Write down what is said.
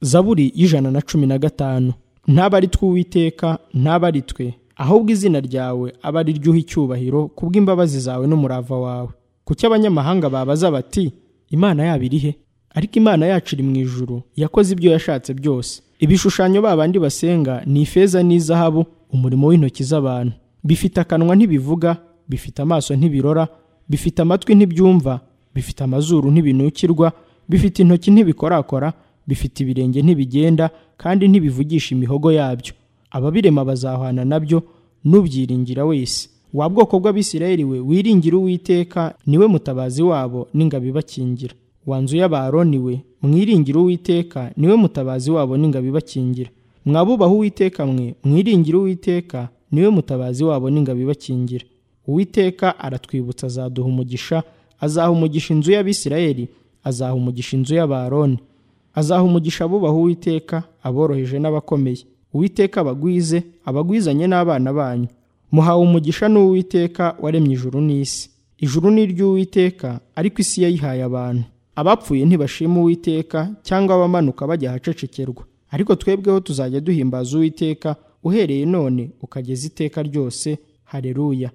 zaburi y'ijana na cumi na gatanu ntabe ari twe uwiteka ntabe ari twe ahubwo izina ryawe abe ari ryo uha icyubahiro kubw'imbabazi zawe n'umurava wawe kuki abanyamahanga babaza bati imana yabo iri he ariko imana yacu iri mu ijuru yakoze ibyo yashatse byose ibishushanyo babandi basenga ni ifeza n'izahabu umurimo w'intoki z'abantu bifite akanwa ntibivuga bifite amaso ntibirora bifite amatwi ntibyumva bifite amazuru ntibinukirwa bifite intoki ntibikorakora bifite ibirenge ntibigenda kandi ntibivugisha imihogo yabyo ababirema bazahwana nabyo n'ubyiringira wese wa bwoko bw'abisirayeli we wiringira uwiteka niwe mutabazi wabo n'ingabo ibakingira wanzu y'abaroni we mwiringira uwiteka niwe mutabazi wabo n'ingabo ibakingira mwabubaha uwiteka mwe mwiringira uwiteka niwe mutabazi wabo n'ingabo ibakingira uwiteka aratwibutsa azaduha umugisha azaha umugisha inzu y'abisirayeli azaha umugisha inzu y'abaroni azaha umugisha abubaha uwiteka aboroheje n'abakomeye uwiteka abagwize abagwizanye n'abana banyu muhawe umugisha n'uwiteka waremye ijuru n'isi ijuru ni iry'uwiteka ariko isi yayihaye abantu abapfuye ntibashima uwiteka cyangwa abamanuka bajya ahacecekerwa ariko twebweho tuzajya duhimbaza uwiteka uhereye none ukageza iteka ryose hareruya